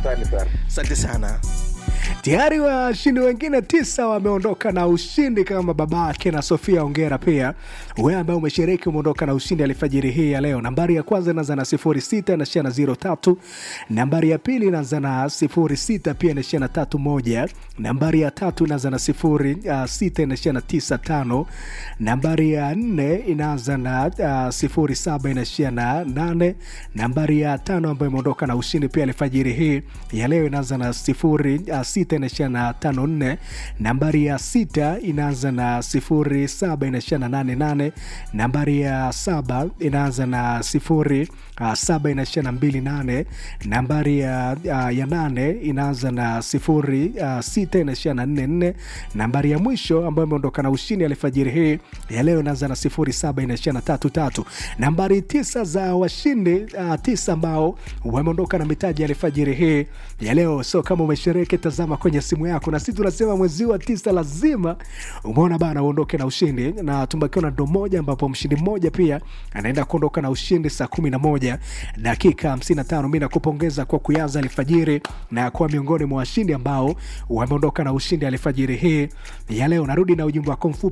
Asante sana. asante sana tayari washindi wengine tisa wameondoka na ushindi kama babake na sofia ongera pia wewe ambaye umeshiriki umeondoka na ushindi alfajiri hii ya leo nambari ya kwanza inaanza na 06 inaishia na 03 nambari ya pili inaanza na 06 pia inaishia na 31 nambari ya tatu inaanza na 06 inaishia na 95 nambari ya nne inaanza na uh, 07 inaishia na 8 nambari ya tano ambayo imeondoka na ushindi pia alfajiri hii ya leo inaanza na 06 sita inaishia na tano nne nambari ya sita inaanza na sifuri saba inaishia na nane nane nambari ya saba inaanza na sifuri uh, saba inaishia na mbili nane nambari ya, uh, ya nane inaanza na sifuri uh, sita inaishia na nne nne nambari ya mwisho ambayo imeondoka na ushindi alfajiri hii ya leo inaanza na sifuri saba inaishia na tatu tatu nambari tisa za washindi uh, tisa ambao wameondoka na mitaji ya alfajiri hii ya leo so kama umeshiriki tazama kwenye simu yako na sisi tunasema mwezi wa tisa lazima umeona bana uondoke na ushindi na tumbakiwa na ndo moja ambapo mshindi mmoja pia anaenda kuondoka na ushindi saa kumi na moja dakika 55 mi nakupongeza kwa kuanza alfajiri na kuwa miongoni mwa washindi ambao wameondoka na ushindi alfajiri hii ya leo narudi na ujumbe wako mfupi